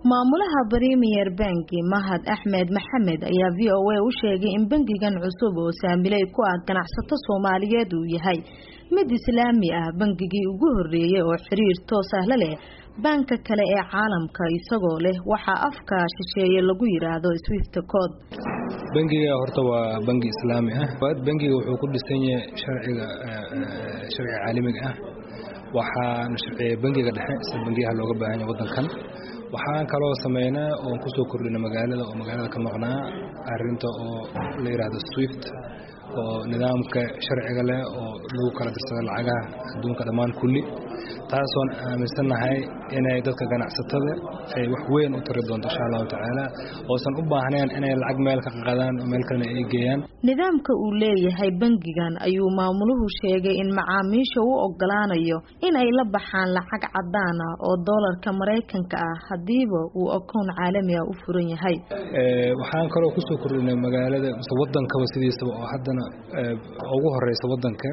maamulaha premier banki mahad axmed maxamed ayaa v o a u sheegay in bangigan cusub oo saamiley ku ah ganacsato soomaaliyeed uu yahay mid islaami ah bangigii ugu horeeyey oo xiriir toos ah la leh baanka kale ee caalamka isagoo leh waxaa afka shisheeye lagu yiraahdo swift code bangiga horta waa bangi islaami ah bangiga wuxuu ku dhisan yahay sharciga sharciga caalamiga ah waxaana sharciya bangiga dhexe sida bangiyaha looga baahan yahay wadankan waxaan kaloo sameynaa oon kusoo kordhina magaalada oo magaalada ka maqnaa arinta oo la yidhaahdo swift oo nidaamka sharciga leh oo lagu kala dirsado lacagaha adduunka dhammaan kulli taasoon aaminsannahay inay dadka ganacsatada ay wax weyn u tari doonto insha allahu tacaala oosan u baahnayn inay lacag meel ka qadaan oo meel kalena ay geeyaan nidaamka uu leeyahay bangigan ayuu maamuluhu sheegay in macaamiisha u ogolaanayo in ay la baxaan lacag cadaan ah oo doolarka maraykanka ah hadiiba uu akoon caalami ah u furan yahay waxaan kaloo kusoo kordhinay magaalada mise wadankaba sidiisaba oo haddana ugu horeysa wadanka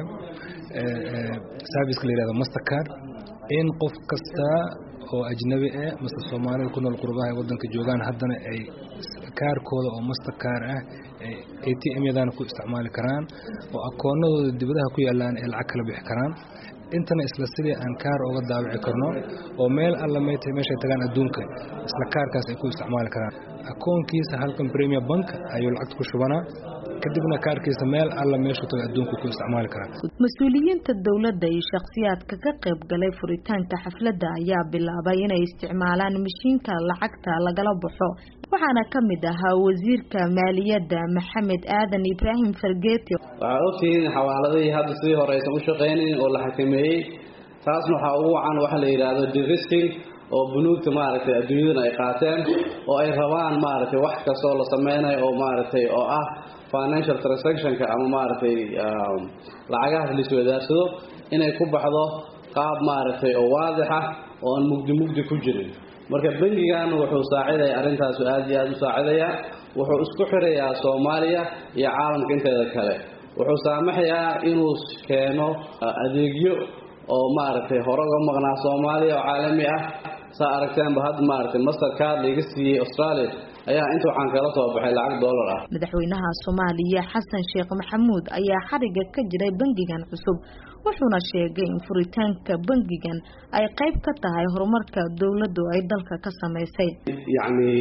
serviceka la yihahdo mastercard in qof kasta oo ajnabi ah mase soomaalida ku nool qurbaha ay wadanka joogaan haddana ay kaarkooda oo mastercard ah a t m yadana ku isticmaali karaan oo akoonadooda dibadaha ku yaalaan ay lacag kala bixi karaan intana isla sidii aan kaar oga daawici karno oo meel alla mayta meeshay tagaan adduunka isla kaarkaas ay ku isticmaali karaan akoonkiisa halkan premier bank ayuu lacagta ku shubanaa kadibna kaarkiisa meel alla meeshuu taga adduunka ku isticmaali karaa mas-uuliyiinta dowladda iyo shakhsiyaadka ka qayb galay furitaanka xafladda ayaa bilaabay inay isticmaalaan mashiinka lacagta lagala baxo waxaana ka mid ahaa wasiirka maaliyadda maxamed aadan ibraahim fargeeti waxaa ogtihiin xawaaladihii hadda sidii hore aysan u shaqaynayn oo la xakameeyey taasna waxaa ugu wacan waxa la yidhaahdo deristing oo bunuugta maaragtay adduunyadana ay qaateen oo ay rabaan maaragtay wax kastoo la sameynayo oo maaragtay oo ah financial transactionka ama maaragtay lacagahaas laiswadaarsado inay ku baxdo qaab maaragtay oo waadix ah oo aan mugdi mugdi ku jirin marka bangigan wuxuu saacidaya arrintaasu aad iyo aada u saacidaya wuxuu isku xirayaa soomaaliya iyo caalamka inteeda kale wuxuu saamaxayaa inuu keeno adeegyo oo maaragtay hore uga maqnaa soomaaliya oo caalami ah saa aragteenba hadda maaragtay mastercard laiga siiyey australia ayaa inta waxaan kala soo baxay lacag doolar ah madaxweynaha soomaaliya xasan sheekh maxamuud ayaa xariga ka jiray bangigan cusub wuxuuna sheegay in furitaanka bangigan ay qayb ka tahay horumarka dowladdu ay dalka ka samaysay yacni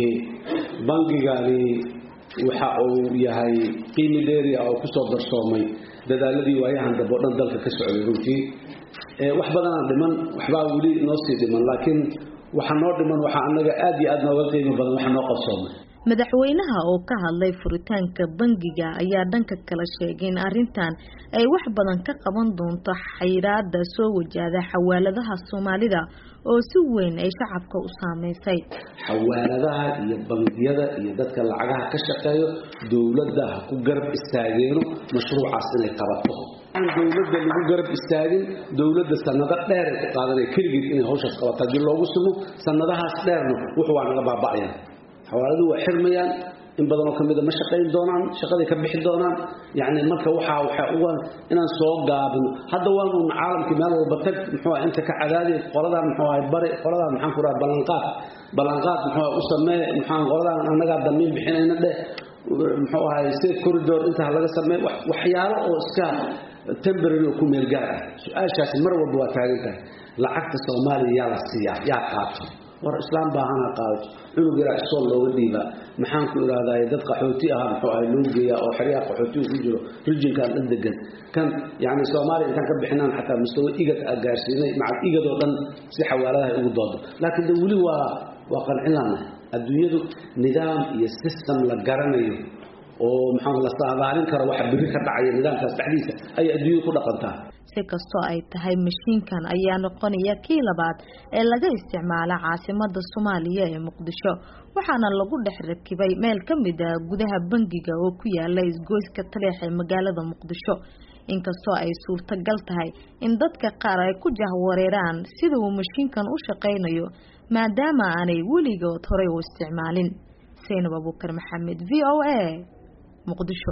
bangigani waxa uu yahay qiimi dheeri ah oo kusoo darsoomay dadaaladii waayahan dambe o dhan dalka ka socday runtii wax badanaa dhiman waxbaa weli noo sii dhiman laakiin waxa noo dhiman waxaa anaga aad iyo aad nooga qiimo badan waxa noo qabsoomay madaxweynaha oo ka hadlay furitaanka bangiga ayaa dhanka kale sheegay in arrintan ay wax badan ka qaban doonto xayiraada soo wajahda xawaaladaha soomaalida oo si weyn ay shacabka u saameysay xawaaladaha iyo bangiyada iyo dadka lacagaha ka shaqeeyo dowladda ha ku garab istaageeno mashruucaas inay qabato aan dowladda lagu garab istaagin dowladda sanado dheer ay ku qaadanaya keligeed inay hawshaas qabato haddii loogu sugo sanadahaas dheerna wuxuu waa naga baaba'ayaan xawaaladu waa xirmayaan in badanoo ka mida ma shaqayn doonaan shaqaday ka bixi doonaan yacni marka waxaa waxaa uga inaan soo gaabino hadda waan uun caalamkii meel walba tag muxuu ah inta ka cadaadi qoladaan muxuu ahay bari qoladaan maxaan ku raha ballanqaad ballanqaad muxuu u samee maxaan qoladaan annagaa damiin bixinayna dheh muxuu ahay state corridor inta laga sameey waxyaalo oo iska temporary oo ku meel gaar ah su-aashaasi mar walba waa taagan tahay lacagta soomaaliya yaa la siiyaa yaa qaato war islaam baahana qaadato cunug yaraa isool looga dhiibaa maxaan ku ihahday dad qaxooti aha muxuu ahay loo geeyaa oo xeryaha qaxootiga ku jiro rijinkan dhan degan kan yacni soomaaliya intaan ka bixinaan xataa mustawa igad a gaarsiinay maca igad oo dhan si xawaaladahay ugu doodo laakiin de weli waa waa qancin laanahay adduunyadu nidaam iyo system la garanayo oo maxaa la saadaalin karo waxa biri ka dhacaya nidaamkaas dhexdiisa ayay adduunyadu ku dhaqantaa si kastoo ay tahay mashiinkan ayaa noqonaya kii labaad ee laga isticmaala caasimada soomaaliya ee muqdisho waxaana lagu dhex rakibay meel ka mid ah gudaha bangiga oo ku yaala isgoyska taleex ee magaalada muqdisho inkastoo ay suurtagal tahay in dadka qaar ay ku jahwareeraan sida uu mashiinkan u shaqaynayo maadaama aanay weligood horey u isticmaalin saynab abuukar maxamed v o a muqdisho